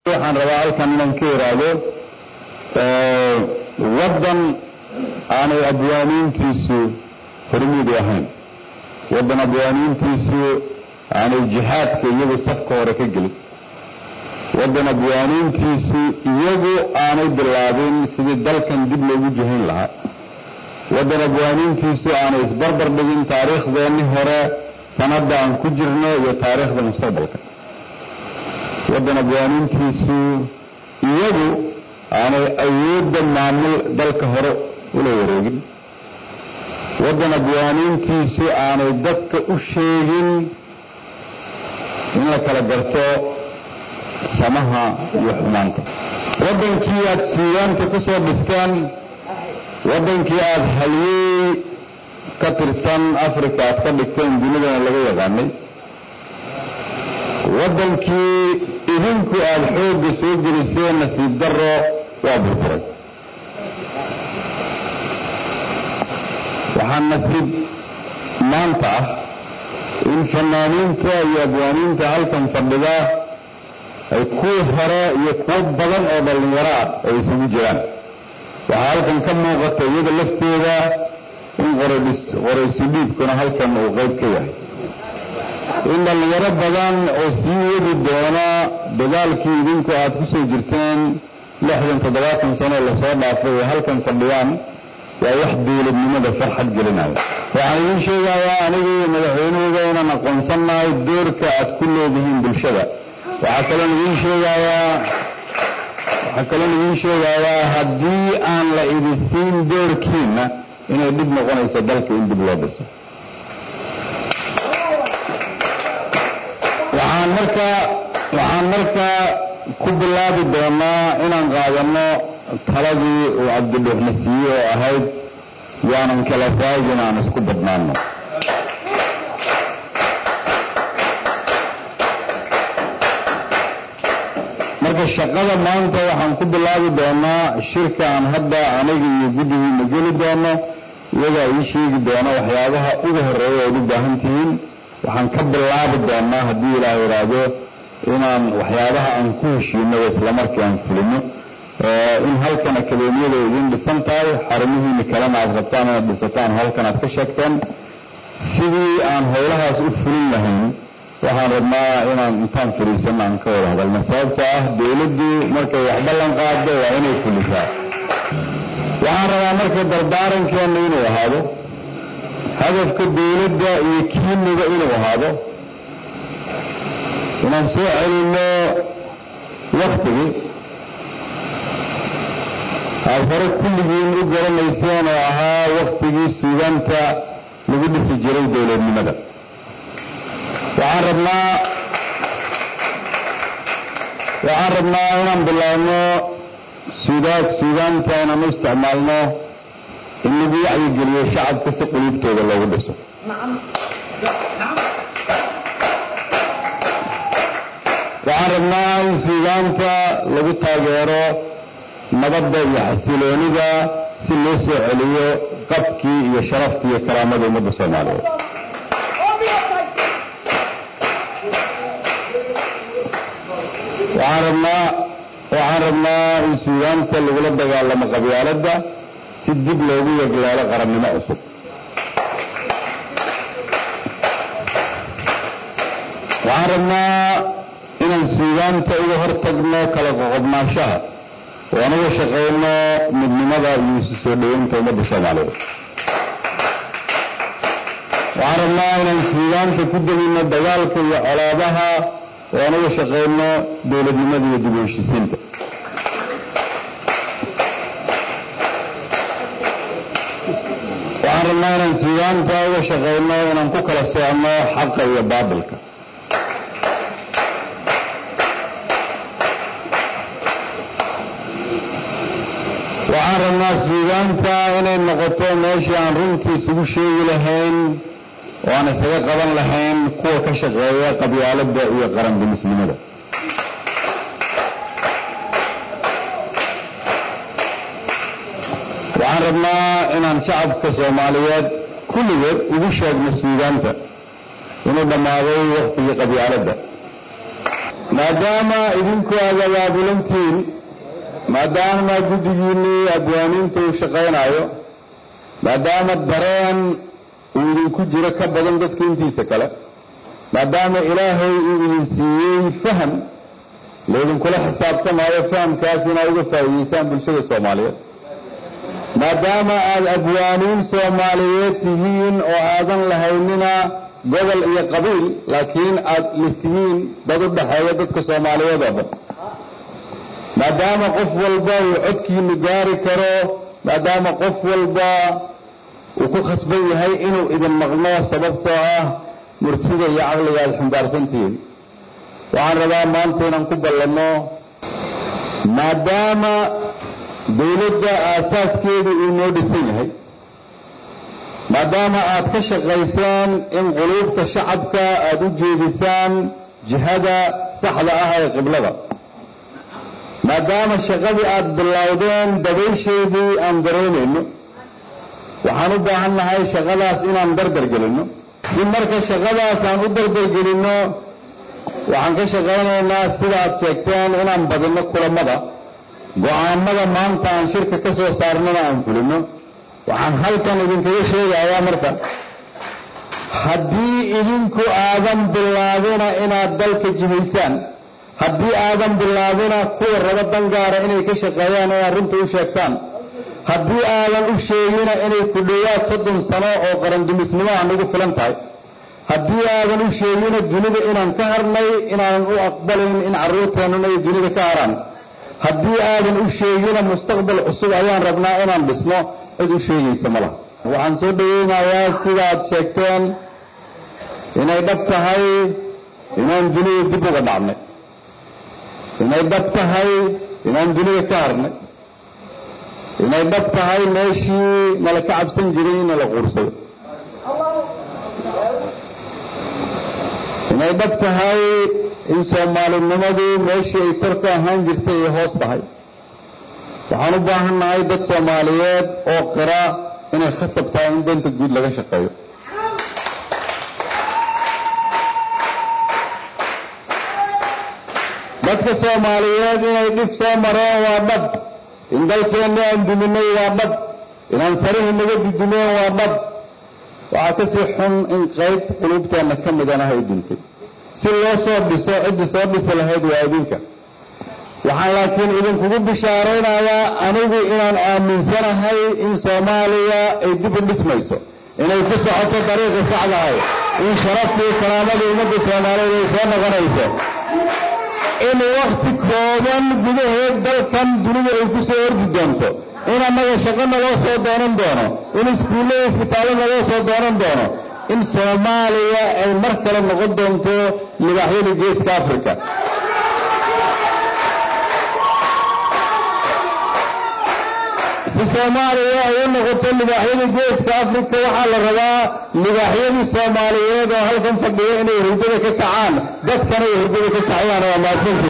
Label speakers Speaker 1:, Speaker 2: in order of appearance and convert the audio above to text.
Speaker 1: waxaan rabaa halkan inaan ka iraahdo waddan aanay abwaaniintiisu hormuud ahayn waddan abwaaniintiisu aanay jihaadka iyagu safka hore ka gelin waddan abwaaniintiisu iyagu aanay bilaabin sidii dalkan dib loogu jihayn lahaa waddan abwaaniintiisu aanay isbarbar dhigin taariikhdeennii hore tan hadda aan ku jirno iyo taariikhda mustaqbalka waddan abwaaniintiisu iyagu aanay awoodda maamul dalka hore ula wareegin waddan abwaaniintiisu aanay dadka u sheegin in la kala garto samaha iyo xumaanta waddankii aad suugaanta ku soo dhisteen waddankii aada halyeey ka tirsan africa aad ka dhigteen dunidana laga yaqaanay waddankii idinku aada xoogga soo geliseen nasiib daro waa burburay waxaa nasiib maanta ah in fanaaniinta iyo abwaaniinta halkan fadhida ay kuwii hore iyo kuwo badan oo dhallinyaro ah ay isugu jiraan waxaa halkan ka muuqata iyada lafteeda in qoraysu dhiibkuna halkan uu qayb ka yahay in dhallinyaro badan oo sii wadi doona dagaalkii idinku aad ku soo jirteen lixdan toddobaatan sano lasoo dhaafay ee halkan fadhiyaan waa wax dowladnimada farxad gelinaya waxaan idiin sheegayaa aniga iyo madaxweynahooda inaan aqoonsannahay doorka aad ku leedihiin bulshada waxaa kaloon idiin sheegayaa waxaa kaloon idiin sheegayaa haddii aan la idisiin doorkiina inay dhib noqonayso dalka in dib loo dhiso waxaan markaa waxaan markaa ku bilaabi doonaa inaan qaadano taladii uu cabdidhuuxna siiye oo ahayd yaanan kala raagin aan isku badnaano marka shaqada maanta waxaan ku bilaabi doonaa shirka aan hadda aniga iyo guddigiina geli doono iyagaa ii sheegi doona waxyaabaha ugu horeeya ood u baahan tihiin waxaan ka bilaabi doonaa haddii ilaah idhaahdo inaan waxyaabaha aan ku heshiino islamarkii aan fulino in halkan akademiyada idin dhisan tahay xarumihiina kalena aad rabtaan inaad dhisataan halkan aad ka sheegteen sidii aan howlahaas u fulin lahayn waxaan rabnaa inaan intaan fadhiisana aan ka wada hadalno sababtoo ah dowladdu markay wax ballan qaado waa inay fulisaa waxaan rabaa marka dardaarankeena inuu ahaado hadafka dowladda iyo kiiniga inuu ahaado inaan soo celinno waktigii aad hore kulligiin u garanayseen oo ahaa waktigii suugaanta lagu dhisi jiray dowladnimada waxaan rabnaa waxaan rabnaa inaan bilaabno suudaag suugaanta inaan u isticmaalno in lagu wacyigeliyo shacabka si quluubtooda loogu dhiso waxaan rabnaa in suugaanta lagu taageero nabadda iyo xasiloonida si loo soo celiyo qabkii iyo sharafkii iyo karaamada ummadda soomaaliyeed waxaan rabnaa waxaan rabnaa in suugaanta lagula dagaalamo qabyaaladda si dib loogu yegleelo qarannimo cusub waxaan rabnaa inaan suugaanta uga hortagno kala qoqobnaanshaha oo aan uga shaqayno midnimada iyo isu soo dhoweynta ummadda soomaaliyeed waxaan rabnaa inaan suugaanta ku degino dagaalka iyo colaabaha oo aan uga shaqayno dowladnimada iyo dib u heshisiinta waxaan rabnaa inaan suugaanta uga shaqayno inaan ku kala soocno xaqa iyo baabilka waxaan rabnaa suugaanta inay noqoto meeshii aan runtii isugu sheegi lahayn oo aan isaga qaban lahayn kuwa ka shaqeeya qabyaaladda iyo qarandimisnimada waxaan rabnaa inaan shacabka soomaaliyeed kulligood ugu sheegno suugaanta inuu dhammaaday waktigii qabyaaladda maadaama idinku aad abaabulantiin maadaama guddigiinnii abwaaniinta uu shaqaynayo maadaama dareen uu idinku jiro ka badan dadka intiisa kale maadaama ilaahay uu idin siiyey faham laydinkula xisaabtamaayo fahamkaas inaad uga faa'iidaysaan bulshada soomaaliyeed maadaama aad abwaaniin soomaaliyeed tihiin oo aadan lahaynina gobol iyo qabiil laakiin aad litihiin dad u dhaxeeya dadka soomaaliyeed oo dhan maadaama qof walba uu codkiinu gaari karo maadaama qof walba uu ku khasban yahay inuu idin maqno sababtoo ah murtida iyo caqliga aad xumbaarsantihiin waxaan rabaa maanta inaan ku ballanno maadaama dawladda aasaaskeedu uu noo dhisan yahay maadaama aad ka shaqaysaan in quluubta shacabka aad u jeedisaan jihada saxda ah ee qiblada maadaama shaqadii aad bilowdeen dabaysheedii aan dareemayno waxaan u baahan nahay shaqadaas inaan dardargelinno si marka shaqadaas aan u dardargelinno waxaan ka shaqaynaynaa sida aad sheegteen inaan badinno kulamada go-aanada maanta aan shirka ka soo saarnana aan fulino waxaan halkan idinkaga sheegayaa marka haddii idinku aadan bilaabina inaad dalka jihaysaan haddii aadan bilaabina kuwa raba dangaara inay ka shaqeeyaan inaad runta u sheegtaan haddii aadan u sheegina inay ku dhowaad soddon sano oo qarandumisnimo aan ugu filan tahay haddii aadan u sheegina dunida inaan ka harnay inaanan u aqbalayn in carruurteennuna ay dunida ka haraan haddii aadan u sheegina mustaqbal cusub ayaan rabnaa inaan dhisno cid u sheegaysa ma laha waxaan soo dhaweynayaa sidaad sheegteen inay dhab tahay inaan dunida dib uga dhacnay inay dhab tahay inaan dunida ka harnay inay dhab tahay meeshii nala ka cabsan jiray in nala quursado inay dhab tahay in soomaalinimadu meeshii ay kor ka ahaan jirtay ay hoos tahay waxaan u baahan nahay dad soomaaliyeed oo qira inay khasab tahay in danta guud laga shaqeeyo dadka soomaaliyeed inay dhib soo mareen waa dhab in dalkeenna aan duminay waa dhab inaan sarihii naga dudumeen waa dhab waxaa kasii xun in qayb quluubteenna ka midana ay duntay si loo soo dhiso ciddi soo dhisi lahayd waa idinka waxaan laakiin idinkugu bishaaraynayaa anigu inaan aaminsanahay in soomaaliya ay dib u dhismayso inay ku socoto dariiqi saxdahay in sharaftii karaamadii ummadda soomaaliyeed ay soo noqonayso in wakti kooban gudaheed dalkan dunidu ay ku soo ordi doonto in annaga shaqo naloo soo doonan doono in iskuullada isbitaallo naloo soo doonan doono in soomaaliya ay mar kale noqon doonto libaaxyadii geeska africa si soomaaliya ay u noqoto libaaxyadii geeska africa waxaa la rabaa libaaxyadii soomaaliyeed oo halkan fadhiya inay hurdada ka kacaan dadkana ay hurdada ka kacayaan waa mahadsanti